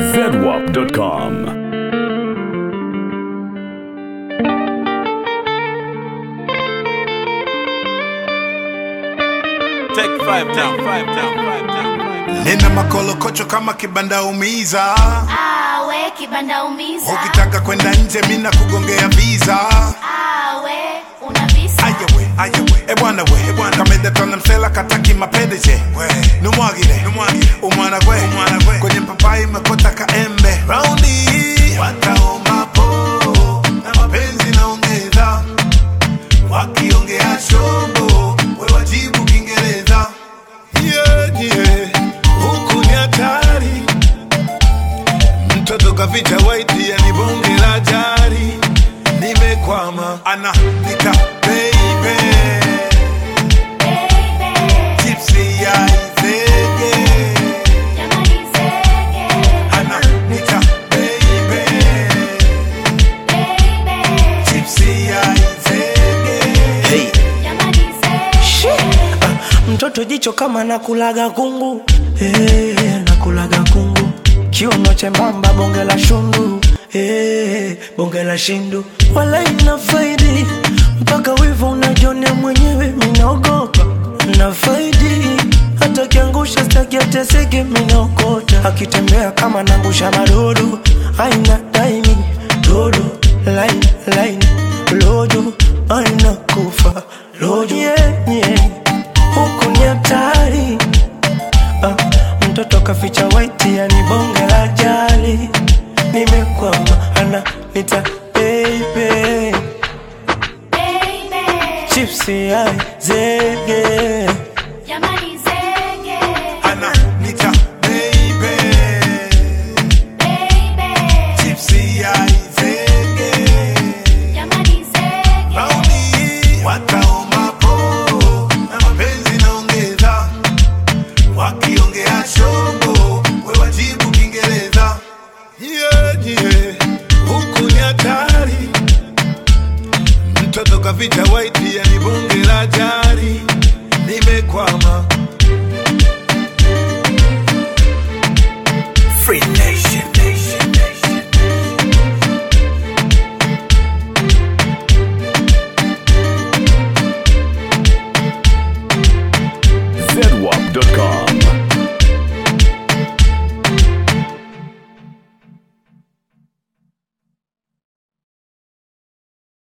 zedwap.com. Take five down, five down, five down, five down. nina makolokocho kama kibanda umiza awe kibanda umiza ukitaka kwenda nje mina kugongea visa awe una visa ayawe ayawe ebwana we ebwana kamedetona msela kataki mapendeje numwagire numwagire umwana gwe umwana gwe kwenye papai mekota kaembe raundi hii wataomba po na mapenzi naongeza wakiongea shombo we wajibu kiingereza yeah, yeah. huku ni hatari mtoto kaficha waiti yani bonge la jari nimekwama ana nika baby baby Gypsy ya izege jamani zege ana nika baby baby Gypsy ya izege jamani zege mtoto jicho kama nakulaga kungu hey, nakulaga kungu kiuno chembamba bonge la shundu hey, bonge la shindu wala ina faidi mpaka wivu unajonea mwenyewe minaogopa na faidi hata kiangusha staki ateseke minaokota akitembea kama nangusha madodo aina daimi dodo lain lain lojo aina kufa lojo yeah, yeah huku ni hatari ah, mtoto kaficha waiti yani bonge la jali nimekwama ana nita baby baby chipsi ai zege jamani zege ana nika baby baby Gypsy ya izege jamani zege Raundi hii wataomba po na mapenzi naongeza wakiongea shombo we wajibu kiingereza yeah, yeah. huku ni hatari mtoto kaficha waiti yani bonge la jari nimekwama